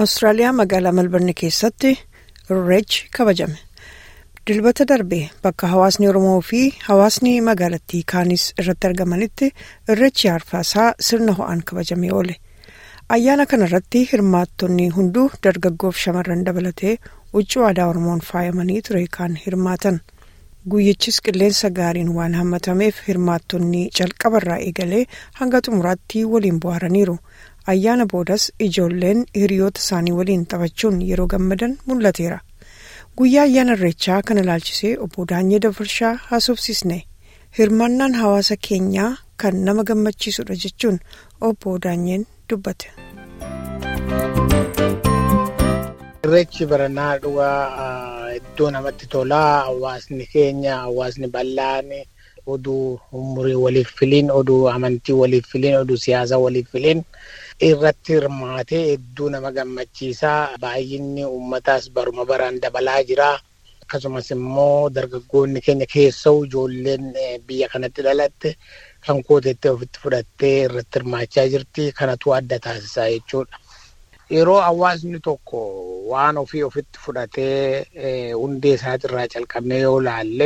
Awustiraaliyaa magaalaa Malbarni keessatti irreechi kabajame. Dilbata darbe bakka hawaasni Oromoo fi hawaasni magaalattii kaanis irratti argamanitti irreechi arfaasaa sirna ho'aan kabajamee oole. Ayyaana kana irratti hirmaattonni hunduu dargaggoof shamarran dabalatee huccuu aadaa Oromoon faayamanii ture kan hirmaatan. Guyyichis qilleensa gaariin waan hammatameef hirmaattonni calqabarraa eegalee hanga xumuraatti waliin bohaaraniiru. Ayyaana boodas ijoolleen hiriyoota isaanii waliin taphachuun yeroo gammadan mul'ateera. Guyyaa ayyaana irreechaa kana ilaalchisee obbo Daanyee Dabarshaa haasofsiisne. Hirmaannaan hawaasa keenyaa kan nama gammachiisudha jechuun obbo Daanyeen dubbate. Irreechi baranaa dhugaa iddoo namatti tolaa hawaasni keenya hawaasni bal'aan oduu umurii waliif filiin oduu amantii waliif filiin oduu siyaasa waliif filiin irratti hirmaatee hedduu nama gammachiisaa baay'inni uummataas baruma baraan dabalaa jira akkasumas immoo dargaggoonni keenya keessoo ijoolleen biyya kanatti dhalatte kan kootettee ofitti fudhattee irratti hirmaachaa jirti kanatu adda taasisaa jechuudha. Yeroo hawaasni tokko waan ofii ofitti fudhatee hundee isaatirraa calqabnee yoo laalle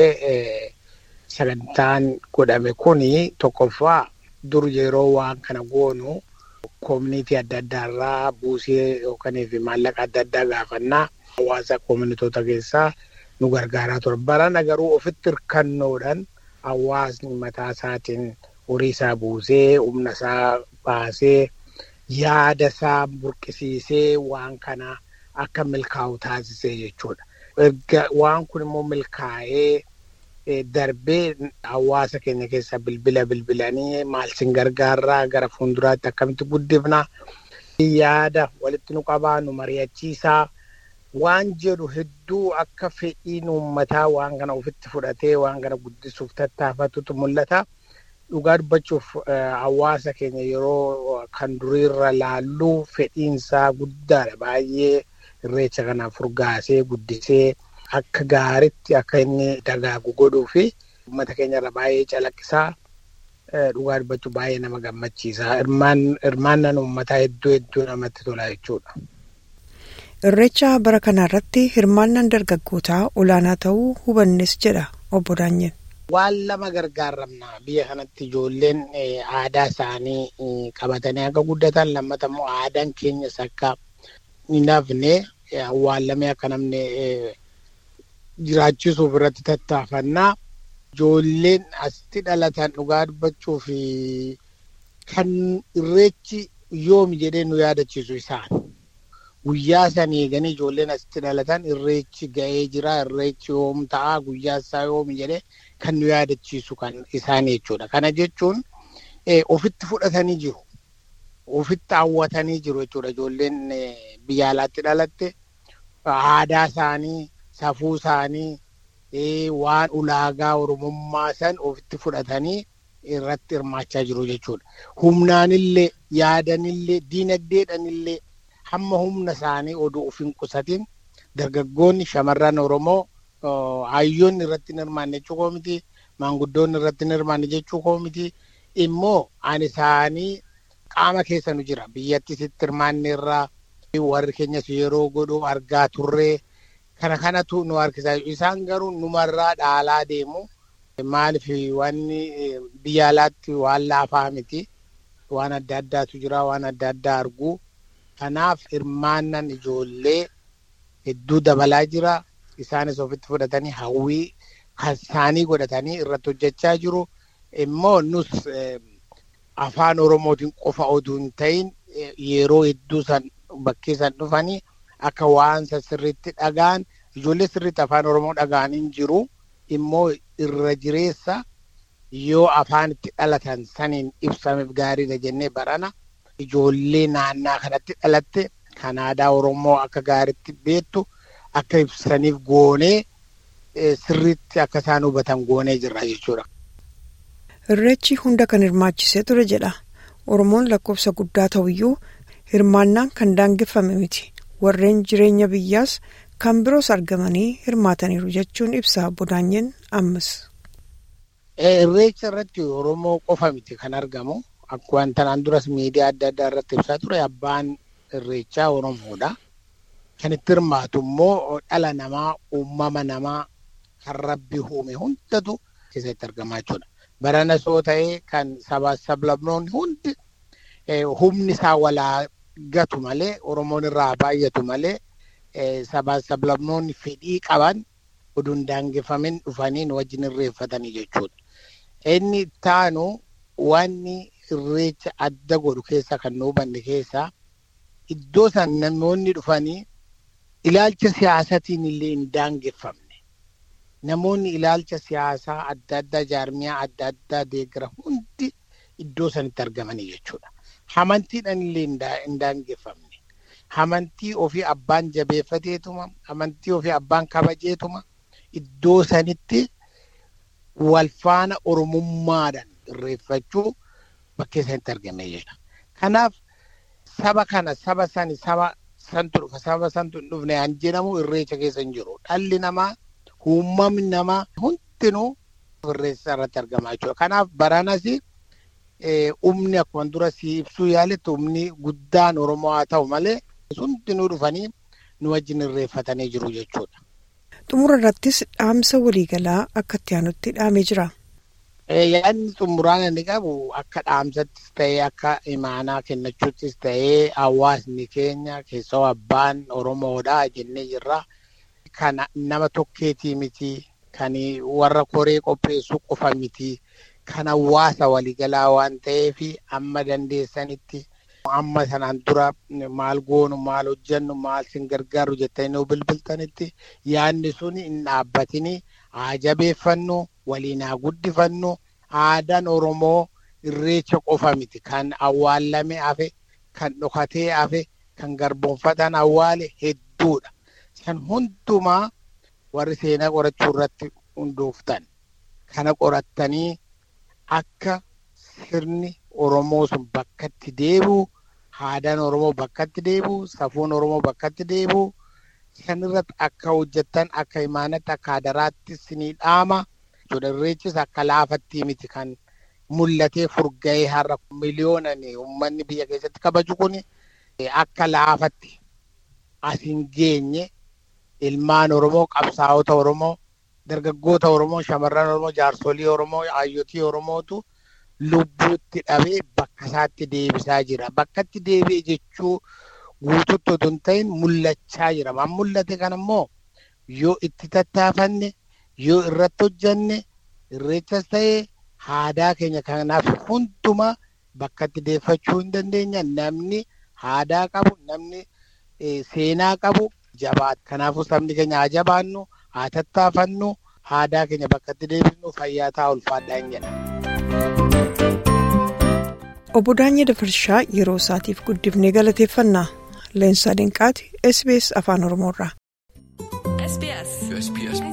sagantaan godhame kuni tokkoffaa dur yeroo waan kana goonu koomunitii adda addaarraa buusee yookaan maallaqa adda addaa gaafannaa hawaasa koomunitoota keessaa nu gargaaraa ture. Barana garuu ofitti hirkannoodhaan hawaasni mataa isaatiin horii isaa buusee humna isaa baasee. yaada isaa burqisiisee waan kana akka milkaa'u taasisee jechuudha. Erga waan kun immoo milkaa'ee darbee hawaasa keenya keessa bilbila bilbilanii maal sin gargaarraa gara fuulduraatti akkamitti guddifna yaada walitti nu qabaa nu mari'achiisaa waan jedhu hedduu akka fedhiin uummataa waan kana ofitti fudhatee waan kana guddisuuf tattaafatutu mul'ata. Dhugaa dubbachuuf hawaasa keenya yeroo kan duriirra laalluu fedhiinsaa guddaadha. Baay'ee irreecha kana furgaasee guddisee akka gaaritti akka inni dagaagu godhuu fi uummata keenyarra baay'ee calaqqisaa dhugaa dubbachuuf baay'ee nama gammachiisa. Hirmaannaan uummataa hedduu hedduu namatti tola jechuudha. Irreecha bara kana irratti hirmaannaan dargaggootaa olaanaa ta'uu hubannes jedha obbo Daanyeen. Waan lama gargaaramna biyya kanatti ijoolleen aadaa isaanii qabatanii akka guddatan lammata immoo aadaan keenyas akka hin hafne awwaallamee akka namni jiraachisuuf irratti tattaafannaa. Ijoolleen asitti dhalatan dhugaa dubbachuu fi kan irreechi yoomi jedhee nu yaadachiisu isaan. Guyyaa san eeganii ijoolleen asitti dhalatan irreechi ga'ee jira irreechi yoom ta'a guyyaa isaa yoomi jedhee kan nu yaadachiisu kan isaan jechuudha. Kana jechuun ofitti fudhatanii jiru. Ofitti hawwatanii jiru jechuudha. Ijoolleen biyya alaatti dhalatte aadaa isaanii, safuu isaanii, waan ulaagaa oromummaa san ofitti fudhatanii irratti hirmaachaa jiru jechuudha. Humnaanillee, yaadanillee, diinagdeedhanillee hamma humna isaanii oduu of hin qusatin dargaggoonni shamarran Oromoo hayyoonni irratti hin hirmaanne jechuu koo miti maanguddoonni irratti hin hirmaanne jechuu koo miti immoo ani isaanii qaama keessa nu jira biyyatti sitti hirmaanne irraa warri keenyas yeroo godhu argaa turree kana kanatu nu harkisaa isaan garuu numarraa dhaalaa deemu maaliif wanni biyya alaatti waan laafaa miti waan adda addaatu jira waan adda addaa arguu kanaaf hirmaannan ijoollee hedduu dabalaa jira. isaanis ofitti fudhatanii hawwii kan isaanii godhatanii irratti hojjechaa jiru. Immoo nus afaan Oromootiin qofa oduu hin ta'in yeroo hedduu san bakkee san dhufanii akka waan sirriitti dhagaan ijoollee sirriitti afaan Oromoo dhagaan hin jiru. Immoo irra jireessa yoo afaan itti dhalatan saniin ibsameef gaariidha jennee barana ijoollee naannaa kanatti dhalatte kan aadaa Oromoo akka gaariitti beektu. akka ibsaniif goonee sirriitti akka isaan hubatan goonee jirra jechuudha. Irreechi hunda kan hirmaachisee ture jedha. Oromoon lakkoofsa guddaa ta'uyyuu hirmaannaan kan daangeffame miti. Warreen jireenya biyyaas kan biroos argamanii hirmaataniiru jechuun ibsa obbo Daanyeen ammas. Irreecha irratti Oromoo qofa miti kan argamu. Akkuma tanaan duras miidiyaa adda addaa irratti ibsaa ture abbaan irreechaa Oromoodha. kan itti hirmaatu immoo dhala namaa uumama namaa kan rabbi uume hundatu keessatti argamaa jechuudha. Barana soo ta'ee kan sabaa sablamnoonni hundi humni isaa walaa gatu malee Oromoon irraa baay'atu malee sabaa sablamnoonni fedhii qaban oduun daangeffamin dhufanii wajjin irreeffatanii jechuudha. Inni taanu wanni irreecha adda godhu keessa kan nu hubanne keessaa iddoo san namoonni dhufanii ilaalcha siyaasatiin illee hin daangeffamne. Namoonni ilaalcha siyaasaa adda addaa jaarmiyaa adda addaa deeggara hundi iddoo sanitti argamanii jechuudha. Amantiidhaan illee hin daangeffamne. Amantii ofii abbaan jabeeffateetuma, amantii ofii abbaan kabajeetuma iddoo sanitti wal faana oromummaadhaan irreeffachuu bakkee sanitti argamee jira. Kanaaf saba kana saba sani saba santu dhufa saba santu hin dhufne an jedhamu irreecha keessa hin jiru. Dhalli namaa uumamni namaa hundinuu irreecha irratti argamaa jechuudha. Kanaaf baranas humni akkuma dura si ibsuu yaaletti humni guddaan Oromoo haa ta'u malee hundinuu dhufanii nu wajjin irreeffatanii jiru jechuudha. Xumura irrattis dhaamsa waliigalaa akka itti aanutti dhaamee jira. Yaadni xumuraan inni qabu akka dhaamsattis ta'ee akka imaanaa kennachuuttis ta'ee hawaasni keenya keessoo abbaan Oromoodhaa jennee jirra. Kan nama tokkeetii miti. Kan warra koree qopheessuu qofa miti. Kan hawaasa waliigalaa waan ta'eef amma dandeessanitti amma sanaan dura maal goonu maal hojjennu maal sin gargaaru jettanii bilbiltanitti yaadni sun hin dhaabbatini haa jabeeffannu waliin haa guddifannu aadaan Oromoo irreecha qofa miti kan awwaallame hafe kan dhokatee hafe kan garboonfatan awwaale hedduudha. San hundumaa warri seenaa qorachuu irratti hundooftan kana qorattanii akka sirni Oromoo sun bakkatti deebi'u aadaan Oromoo bakkatti deebi'u safuun Oromoo bakkatti deebi'u san irratti akka hojjettan akka imaanatti akka adaraatti sinii dhaama jechuudha. Irreechis akka laafatti miti kan mul'atee furga'ee har'a miliyoonan uummanni biyya keessatti kabaju kun akka laafatti as hin geenye ilmaan Oromoo qabsaa'ota Oromoo dargaggoota Oromoo shamarran Oromoo jaarsolii Oromoo hayyotii Oromootu lubbuutti dhabee bakka isaatti deebisaa jira. Bakkatti deebi'e jechuu guututti otoo hin ta'in mul'achaa jira. Waan mul'ate kana immoo yoo itti tattaafanne yoo irratti hojjanne irreechas ta'ee aadaa keenya kanaaf hundumaa bakkatti deeffachuu hin dandeenya. Namni aadaa qabu namni seenaa qabu jabaata. Kanaafuu sabni keenya haa jabaannu haa tattaafannu aadaa keenya bakkatti deebisnu fayyaa ta'a ulfaadhaa hin jedha. Obbo Daanyee Dafarshaa yeroo isaatiif guddifnee galateeffannaa. Leensaa Dinqaati SBS Afaan Oromoorraa. SBS. SBS.